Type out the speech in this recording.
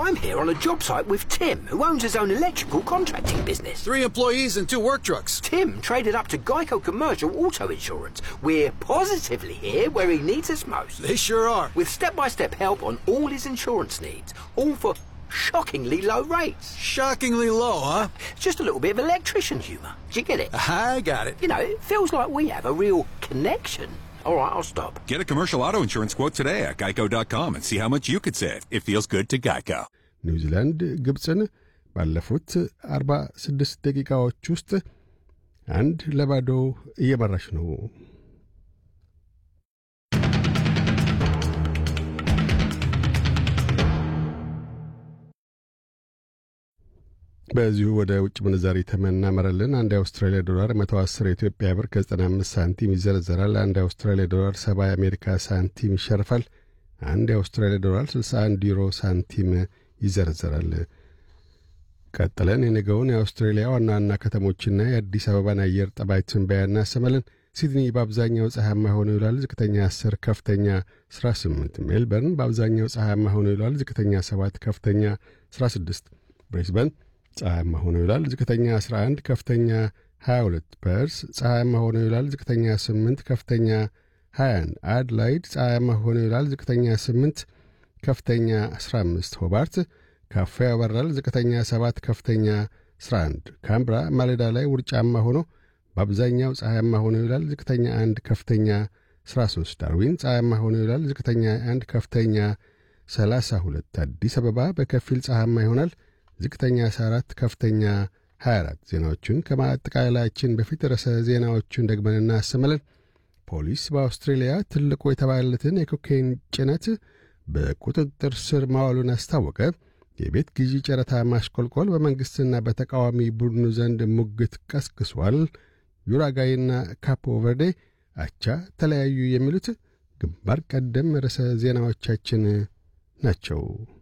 I'm here on a job site with Tim, who owns his own electrical contracting business. Three employees and two work trucks. Tim traded up to Geico Commercial Auto Insurance. We're positively here where he needs us most. They sure are. With step by step help on all his insurance needs, all for shockingly low rates. Shockingly low, huh? Just a little bit of electrician humour. Do you get it? I got it. You know, it feels like we have a real connection. All right, I'll stop. Get a commercial auto insurance quote today at geico.com and see how much you could save. It feels good to Geico. ኒውዚላንድ ግብፅን ባለፉት 46 ደቂቃዎች ውስጥ አንድ ለባዶ እየመራች ነው። በዚሁ ወደ ውጭ ምንዛሪ ተመናመረልን። አንድ የአውስትራሊያ ዶላር 110 የኢትዮጵያ ብር ከ95 ሳንቲም ይዘረዘራል። አንድ የአውስትራሊያ ዶላር 70 የአሜሪካ ሳንቲም ይሸርፋል። አንድ የአውስትራሊያ ዶላር 61 ዩሮ ሳንቲም ይዘረዘራል። ቀጥለን የነገውን የአውስትሬሊያ ዋና ዋና ከተሞችና የአዲስ አበባን አየር ጠባይ ትንበያ እናሰማለን። ሲድኒ በአብዛኛው ፀሐያማ ሆኖ ይውላል። ዝቅተኛ 10፣ ከፍተኛ 18። ሜልበርን በአብዛኛው ፀሐያማ ሆኖ ይውላል። ዝቅተኛ 7፣ ከፍተኛ 16። ብሬስበን ፀሐያማ ሆኖ ይውላል። ዝቅተኛ 11፣ ከፍተኛ 22። ፐርስ ፀሐያማ ሆኖ ይውላል። ዝቅተኛ 8፣ ከፍተኛ 21። አድላይድ ፀሐያማ ሆኖ ይውላል። ዝቅተኛ 8፣ ከፍተኛ 15። ሆባርት ካፋ ያበራል። ዝቅተኛ 7 ከፍተኛ 11። ካምብራ ማለዳ ላይ ውርጫማ ሆኖ በአብዛኛው ፀሐያማ ሆኖ ይውላል። ዝቅተኛ 1 ከፍተኛ 13። ዳርዊን ፀሐያማ ሆኖ ይውላል። ዝቅተኛ 1 ከፍተኛ 32። አዲስ አበባ በከፊል ፀሐያማ ይሆናል። ዝቅተኛ 14 ከፍተኛ 24። ዜናዎቹን ከማጠቃለላችን በፊት ርዕሰ ዜናዎቹን ደግመን እናሰማለን። ፖሊስ በአውስትሬልያ ትልቁ የተባለለትን የኮካይን ጭነት በቁጥጥር ስር ማዋሉን አስታወቀ። የቤት ግዢ ጨረታ ማሽቆልቆል በመንግሥትና በተቃዋሚ ቡድኑ ዘንድ ሙግት ቀስቅሷል። ዩራጋይና ካፖ ቨርዴ አቻ ተለያዩ። የሚሉት ግንባር ቀደም ርዕሰ ዜናዎቻችን ናቸው።